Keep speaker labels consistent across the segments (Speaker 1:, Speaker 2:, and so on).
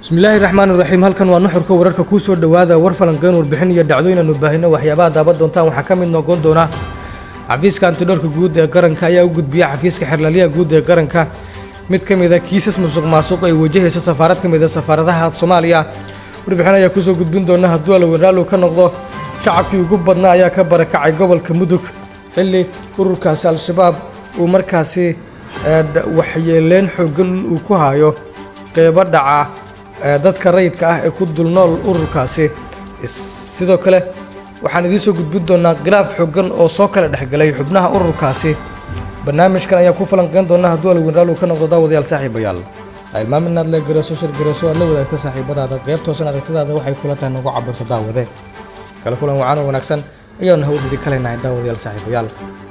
Speaker 1: bismillaahi raxmaan iraxiim halkan waa nuxurka wararka kuu soo dhowaada war falanqeyn warbixin iyo dhacdooyin aanu baahino waxyaabaha daaban doontaan waxaa ka mid noqon doona xafiiska antidhoorka guud ee qaranka ayaa u gudbiya xafiiska xerlalyaha guud ee qaranka mid ka mid a kiisas musuq maasuq ay wajahaysa safaarad ka mid a safaaradaha soomaaliya warbixin ayaa kusoo gudbin doona hadduu alaweyn raallu ka noqdo shacabkii ugu badnaa ayaa ka barakacay gobolka mudug xilli ururkaasi al-shabaab uu markaasi waxyeeleyn xoogan uu ku hayo qeybo dhaca dadka rayidka ah ee ku dulnool ururkaasi sidoo kale waxaan idiin soo gudbin doonaa khilaaf xoogan oo soo kala dhexgalay xubnaha ururkaasi barnaamijkan ayaa ku falanqeyn doona hadduu alaweyn raallu ka noqdo daawadayaal saaxiibayaal ilmaam inaad le gareeso shir gareeso aad la wadaagta saaxiibadaada qeybtoosan aragtidaada waxay kula tahay nagu cabirto daawade kale kulan wacaan oo wanaagsan ayaanu hawdidi kaleynahay daawadayaal saaxiibayaal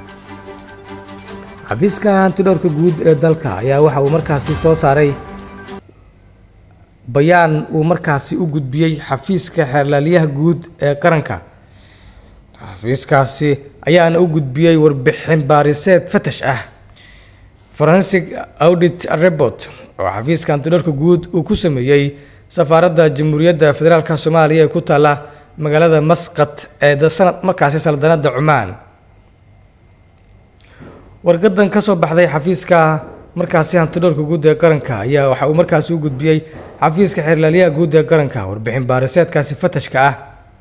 Speaker 1: xafiiska hantidhowrka guud ee dalka ayaa waxa uu markaasi soo saaray bayaan uu markaasi u gudbiyey xafiiska xeerlaalyaha guud ee qaranka xafiiskaasi ayaana u gudbiyey warbixin baariseed fatash ah forensic audit report oo xafiiska hantidhowrka guud uu ku sameeyey safaaradda jamhuuriyadda federaalk soomaaliya ee ku taalla magaalada masqat ee sanad markaasi saldanada cumaan wargadan ka soo baxday xafiiska markaasi hantidhowrka guud ee qaranka ayaa waxa uu markaasi u gudbiyey xafiiska xeerlaalyaha guud ee qaranka warbixin baariseedkaasi fatashka ah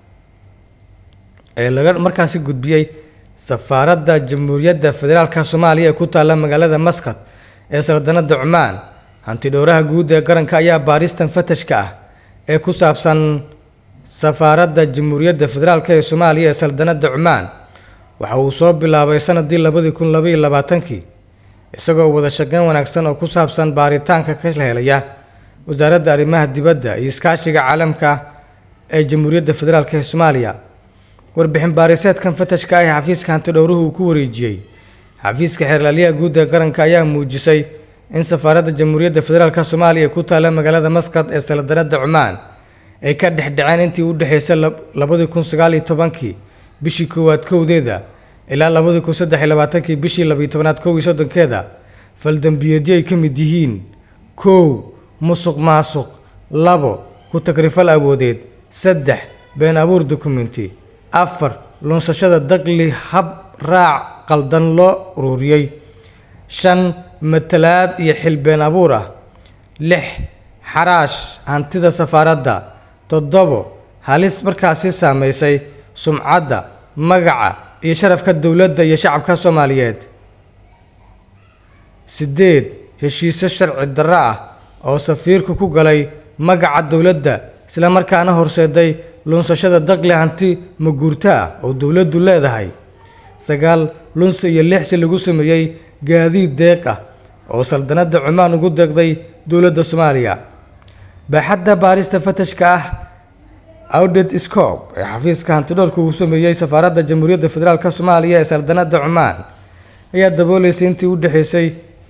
Speaker 1: ee laga markaasi gudbiyey safaaradda jamhuuriyadda federaalk soomaaliya ee ku taalla magaalada masqat ee saldanada cumaan hantidhowraha guud ee qaranka ayaa baaristan fatashka ah ee ku saabsan safaaradda jamhuuriyadda federaalk ee soomaaliya ee saldanada cumaan waxa uu soo bilaabay sanadii labadii kun labaiyo labaatankii isagoo wada shaqeyn wanaagsan oo ku saabsan baaritaanka ka helaya wasaaradda arrimaha dibadda iyo iskaashiga caalamka ee jamhuuriyadda federaalk ee soomaaliya warbixin baariseedkan fatashka ah ee xafiiska hantidhowruhu uu ku wareejiyey xafiiska xeerlaalyaha guud ee qaranka ayaa muujisay in safaaradda jamhuuriyadda federaalk soomaaliya ku taalla magaalada masqad ee saldanada cumaan ay ka dhexdhaceen intii u dhexeysay labadii kun sagaaliyo tobankii bishii koowaad kowdeeda ilaa labadii kun saddex iyo labaatankii bishii labiyo tobanaad kow iyo soddonkeeda faldambiyeedyo ay ka mid yihiin kow musuq maasuq labo ku takrifal awoodeed saddex been abuur dokumenti afar lunsashada daqli hab raac qaldan loo ururiyey shan matalaad iyo xil been abuur ah lix xaraash hantida safaaradda toddobo halis markaasi saameysay sumcadda magaca iyo sharafka dowladda iyo shacabka soomaaliyeed siddeed heshiisyo sharci darro ah oo safiirku ku galay magaca dowladda isla markaana horseeday lunsashada daqli hanti maguurto ah oo dowladdu leedahay sagaal lunsi iyo lixsi lagu sameeyey gaadiid deeq ah oo saldanadda cumaan ugu deeqday dowladda soomaaliya baaxadda baarista fatashka ah audit scob ee xafiiska hantidhowrka uu sameeyey safaaradda jamhuuriyadda federaalk soomaaliya ee saldanada cumaan ayaa dabooleysay intii u dhexeysay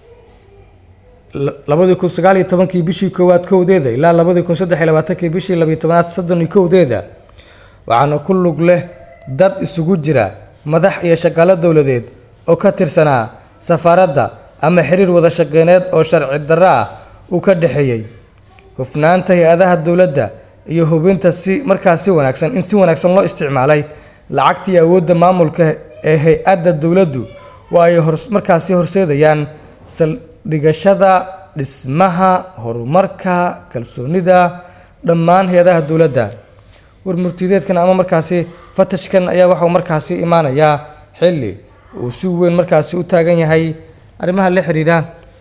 Speaker 1: labadii kun sagaaliyo tobankii bishii koowaad kowdeeda ilaa labadii kun saddex iyo labaatankii bishii labiyo tobanaad soddon iyo kowdeeda waxaana ku lug leh dad isugu jira madax iyo shaqaalo dowladeed oo ka tirsanaa safaaradda ama xiriir wada shaqeyneed oo sharci darro ah uu ka dhexeeyey hufnaanta hay-adaha dowladda iyo hubinta si markaas si wanaagsan in si wanaagsan loo isticmaalay lacagtii awoodda maamulka ee hay-adda dowladdu waa ay markaasi horseedayaan saldhigashada dhismaha horumarka kalsoonida dhammaan hay-adaha dowladda warmurtideedkan ama markaasi fatashkan ayaa waxauu markaasi imaanayaa xilli uu si weyn markaasi u taagan yahay arrimaha la xiriira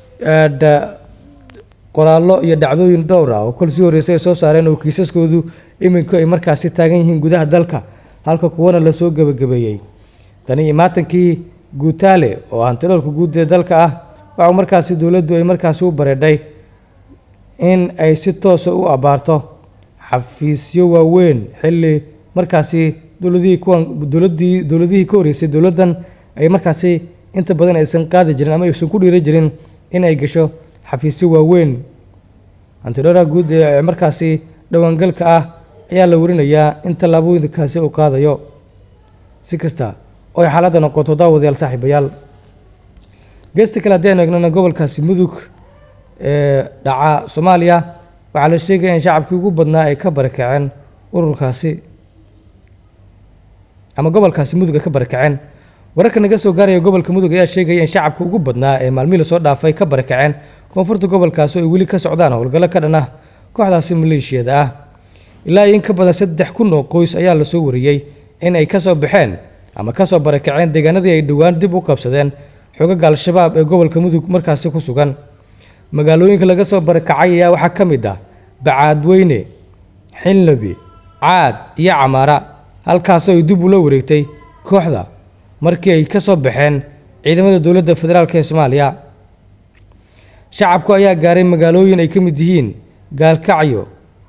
Speaker 1: qoraallo iyo dhacdooyin dhowr ah oo kol sii horreysay ay soo saareen oo kiisaskoodu iminku ay markaasi taagan yihiin gudaha dalka halka kuwana lasoo gebagabeeyey tani imaatankii guutaale oo hantidhowrka guud ee dalka ah waxau markaasi dowladdu ay markaasi u bareedhay in ay si toosa u abaarto xafiisyo waaweyn xilli markaasi dowladihii kuwan dowladii dowladihii ka horreysay dowladdan ay markaasi inta badan aysan qaadi jirin ama aysan ku dhiiri jirin in ay gasho xafiisyo waaweyn hantidhowraha guud ee markaasi dhowaangalka ah ayaa la warinayaa in tallaabooyinkaasi uu qaadayo si kasta oo ay xaaladda noqoto daawadayaal saaxiibayaal geesta kale haddii aynu eegnana gobolkaasi mudug ee dhaca soomaaliya waxaa la sheegaya in shacabkii ugu badnaa ay ka barakaceen ururkaasi ama gobolkaasi mudug ay ka barakaceen wararka naga soo gaaraya gobolka mudug ayaa sheegaya in shacabka ugu badnaa ee maalmihii lasoo dhaafay ka barakaceen koonfurta gobolkaasi oo ay weli ka socdaan howlgallo ka dhan ah kooxdaasi maleeshiyada ah ilaa iyo in ka badan saddex kun oo qoys ayaa lasoo wariyey in ay kasoo baxeen ama kasoo barakaceen deegaanadii ay dhowaan dib u qabsadeen xogaga al-shabaab ee gobolka mudug markaasi ku sugan magaalooyinka laga soo barakacay ayaa waxaa ka mid ah bacaadweyne xilnabi caad iyo camaara halkaasoo ay dib ula wareegtay kooxda markii ay ka soo baxeen ciidamada dowladda federaalk ee soomaaliya shacabku ayaa gaaray magaalooyin ay ka mid yihiin gaalkacyo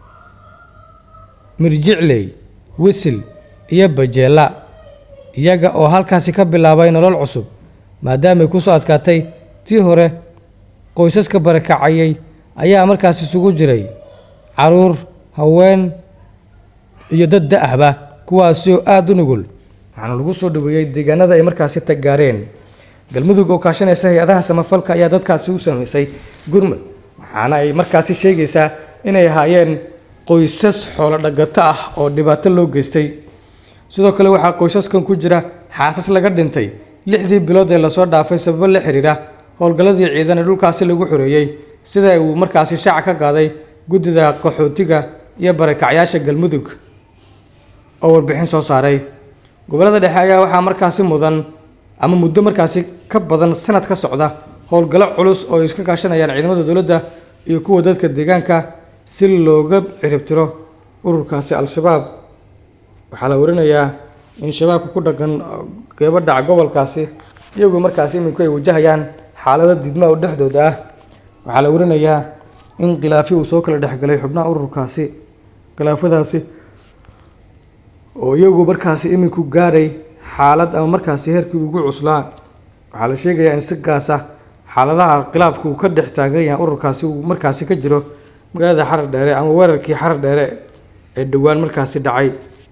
Speaker 1: mirjicley wisil iyo bajeela iyaga oo halkaasi ka bilaabay nolol cusub maadaamay ku soo adkaatay tii hore qoysaska barakacayay ayaa markaas isugu jiray caruur haween iyo dad da-ahba kuwaasi oo aada u nugul waxaana lagu soo dhaweeyey deegaanada ay markaasi tagaareen galmudug oo kaashanaysa hay-adaha samafalka ayaa dadkaasi u samaysay gurmud waxaana ay markaasi sheegaysaa inay ahaayeen qoysas xoolo dhagato ah oo dhibaato loo geystay sidoo kale waxaa qoysaskan ku jira xaasas laga dhintay lixdii bilood ee lasoo dhaafay sababo la xiriira howlgalladii ciidan ee dhulkaasi lagu xoreeyey sida uu markaasi shaaca ka qaaday guddida qaxootiga iyo barakacyaasha galmudug oo warbixin soo saaray gobollada dhexe ayaa waxaa markaasi mudan ama muddo markaasi ka badan sanad ka socda howlgallo culus oo ay iska kaashanayaan ciidamada dowladda iyo kuwa dadka deegaanka si looga ciribtiro ururkaasi al-shabaab waxaa la warinayaa in shabaabka ku dhaqan qeybo dhaca gobolkaasi iyagoo markaasi iminku ay wajahayaan xaalado didma oo dhexdooda ah waxaa la warinayaa in khilaafi uu soo kala dhexgalay xubnaha ururkaasi khilaafadaasi oo iyagu markaasi iminku gaadhay xaalad ama markaasi heerkii ugu cuslaa waxaa la sheegayaa in si gaas ah xaaladaha khilaafka uu ka dhex taagan yahay ururkaasi uu markaasi ka jiro magaalada xarar dheere ama weerarkii xarar dheere ee dhowaan markaasi dhacay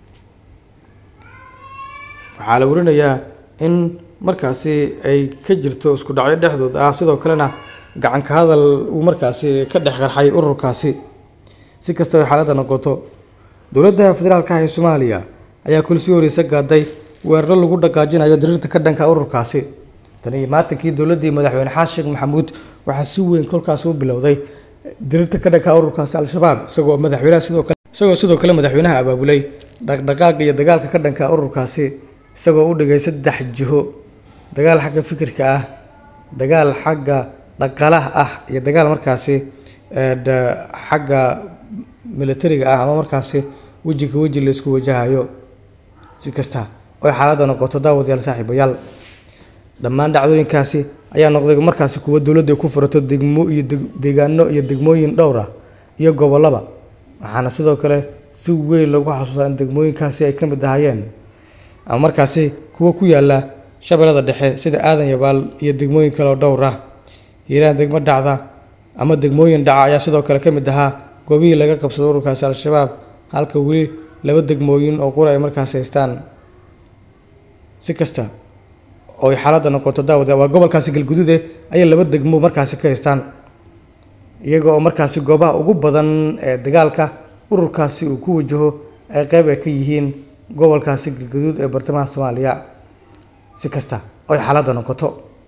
Speaker 1: waxaa la warinayaa in markaasi ay ka jirto isku dhacyo dhexdooda ah sidoo kalena gacanka hadal uu markaasi ka dhex qarxay ururkaasi si kastaba xaaladda noqoto dowladda federaalka ah ee soomaaliya ayaa kul sii horeysa gaaday weeraro lagu dhaqaajinayo diriirta ka dhanka ururkaasi tan iyo maatankii dowladdii madaxweyne xasan sheekh maxamuud waxaa si weyn kolkaas u bilowday diriirta ka dhanka ururkaasi al-shabaab isagoo madaxweynaha sidoo kale isagoo sidoo kale madaxweynaha abaabulay dhaqdhaqaaqa iyo dagaalka ka dhanka ururkaasi isagoo u dhigay saddex jiho dagaal xagga fikirka ah dagaal xagga dhaqalaha ah iyo dagaal markaasi xagga militariga ah ama markaasi weji ka weji laysku wajahayo si kasta oy xaaladda noqoto daawadayaal saaxiibayaal dhammaan dhacdooyinkaasi ayaa noqday markaasi kuwa dowladda ku furato degmo iyo deegaano iyo degmooyin dhowr ah iyo gobollaba waxaana sidoo kale si weyn lagu xasuustaa in degmooyinkaasi ay ka mid ahaayeen ama markaasi kuwa ku yaala shabeellada dhexe sida aadan yabaal iyo degmooyin kale oo dhowr ah hiiraan degmo dhacda ama degmooyin dhaca ayaa sidoo kale ka mid ahaa goobihii laga qabsado ururkaasi al-shabaab halka weli laba degmooyin oo qura ay markaasi haystaan si kasta oo ay xaaladda noqoto daawada waa gobolkaasi galguduude ayay laba degmo markaasi ka haystaan iyaga oo markaasi goobaha ugu badan ee dagaalka ururkaasi uu ku wajaho ay qeyb ay ka yihiin gobolkaasi galguduud ee bartamaha soomaaliya si kasta oo ay xaaladda noqoto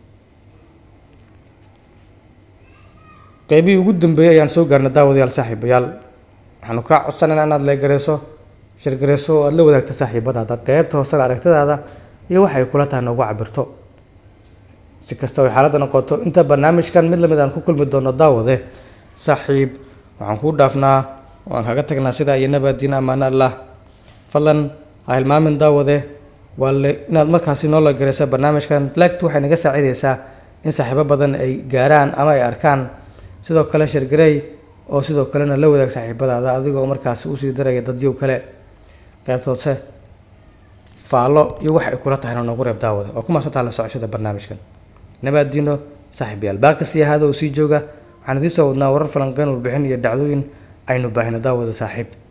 Speaker 1: qeybihii ugu dambeeyey ayaan soo gaarnay daawadayaal saaxiibayaal waxaanu kaa codsanayna inaad leegareyso shirgareyso oo aada la wadaagta saaxiibadaada qeybta hoosena aragtidaada iyo waxay kula tahay noogu cabirto si kasta oo xaaladda noqoto inta barnaamijkan mid lamid aan ku kulmi doono daawade saaxiib waxaan kuu dhaafnaa waan kaga tagnaa sidaa iyo nabaadiin ammaano allah fadlan ha hilmaamin daawade waa le inaad markaasi noo lagareysa barnaamijkan lagtu waxay naga saacideysaa in saaxiibo badan ay gaaraan ama ay arkaan sidoo kale shirgarey oo sidoo kalena la wadaag saaxiibadaada adigoo markaasi usii daraya dadyow kale qeybtoodse faallo iyo wax ay kula tahayna noogu reeb daawada oo ku maasantaha la socoshada barnaamijkan nabaadiino saaxiibayaal baaqisi ahaada oo sii jooga waxaan idiin soo wadnaa warar falanqeyn warbixin iyo dhacdooyin aynu baahino daawada saaxiib